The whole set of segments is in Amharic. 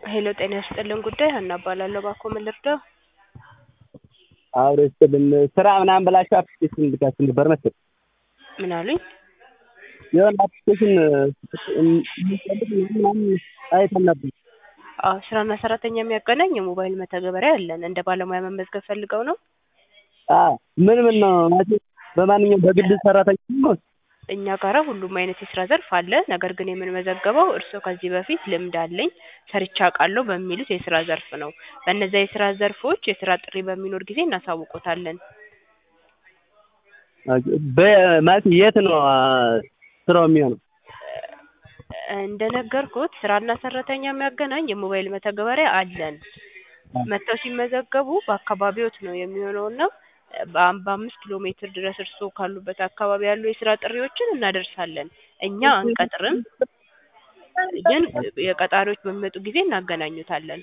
ሄሎ ጤና ይስጥልን ጉዳይ ሀና እባላለሁ። እባክዎ ምን ልርዳው? አብሮ ይስጥልን ስራ ምናምን ብላችሁ አፕሊኬሽን ልካችሁ ነበር መሰለኝ። ምን አሉኝ? የሆነ አፕሊኬሽን የሚፈልግ ምናምን አይተን ነበር። አዎ ስራና ሰራተኛ የሚያገናኝ የሞባይል መተግበሪያ አለን። እንደ ባለሙያ መመዝገብ ፈልገው ነው? አዎ ምን ምን ነው ማለት በማንኛውም በግል ሰራተኛ ነው? እኛ ጋራ ሁሉም አይነት የስራ ዘርፍ አለ። ነገር ግን የምንመዘገበው እርስዎ ከዚህ በፊት ልምድ አለኝ ሰርቼ አውቃለሁ በሚሉት የስራ ዘርፍ ነው። በእነዚያ የስራ ዘርፎች የስራ ጥሪ በሚኖር ጊዜ እናሳውቆታለን። ማለት የት ነው ስራው የሚሆነው? እንደነገርኩት ስራና ሰራተኛ የሚያገናኝ የሞባይል መተግበሪያ አለን። መጥተው ሲመዘገቡ በአካባቢዎት ነው የሚሆነውና በአም- በአምስት ኪሎ ሜትር ድረስ እርስዎ ካሉበት አካባቢ ያሉ የስራ ጥሪዎችን እናደርሳለን። እኛ አንቀጥርም፣ ግን የቀጣሪዎች በሚመጡ ጊዜ እናገናኙታለን።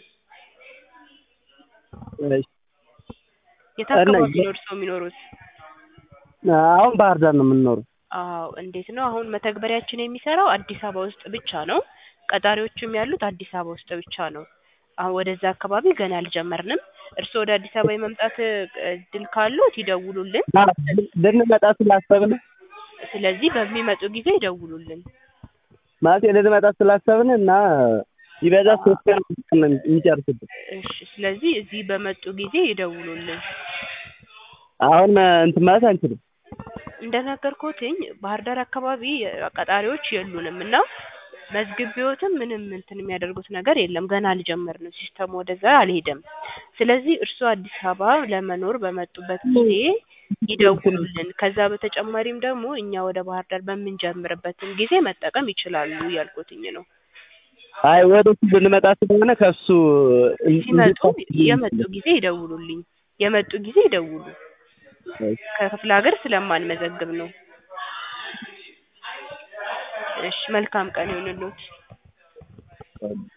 እሺ። የት አካባቢ ነው እርስዎ የሚኖሩት? አሁን ባህር ዳር ነው የምንኖረው። አዎ እንዴት ነው አሁን መተግበሪያችን የሚሰራው አዲስ አበባ ውስጥ ብቻ ነው። ቀጣሪዎችም ያሉት አዲስ አበባ ውስጥ ብቻ ነው። አሁን ወደዛ አካባቢ ገና አልጀመርንም። እርስዎ ወደ አዲስ አበባ የመምጣት እድል ካሎት ይደውሉልን። ልንመጣ ስላሰብን ስለዚህ በሚመጡ ጊዜ ይደውሉልን። ማለት ልንመጣ ስላሰብን እና ይበዛ ሶስት ቀን ነው የሚጨርስብን። እሺ ስለዚህ እዚህ በመጡ ጊዜ ይደውሉልን። አሁን እንትን ማለት አንችልም። እንደነገርኩትኝ ባህር ዳር አካባቢ ቀጣሪዎች የሉንም እና መዝግቤዎትም ምንም እንትን የሚያደርጉት ነገር የለም። ገና አልጀመርንም። ሲስተሙ ወደዛ አልሄደም። ስለዚህ እርስዎ አዲስ አበባ ለመኖር በመጡበት ጊዜ ይደውሉልን። ከዛ በተጨማሪም ደግሞ እኛ ወደ ባህር ዳር በምንጀምርበትም ጊዜ መጠቀም ይችላሉ እያልኩትኝ ነው። አይ ወደሱ ልንመጣ ስለሆነ ከሱ ሲመጡ የመጡ ጊዜ ይደውሉልኝ። የመጡ ጊዜ ይደውሉ። ከክፍለ ሀገር ስለማንመዘግብ ነው። እሺ መልካም ቀን ይሁንልዎት።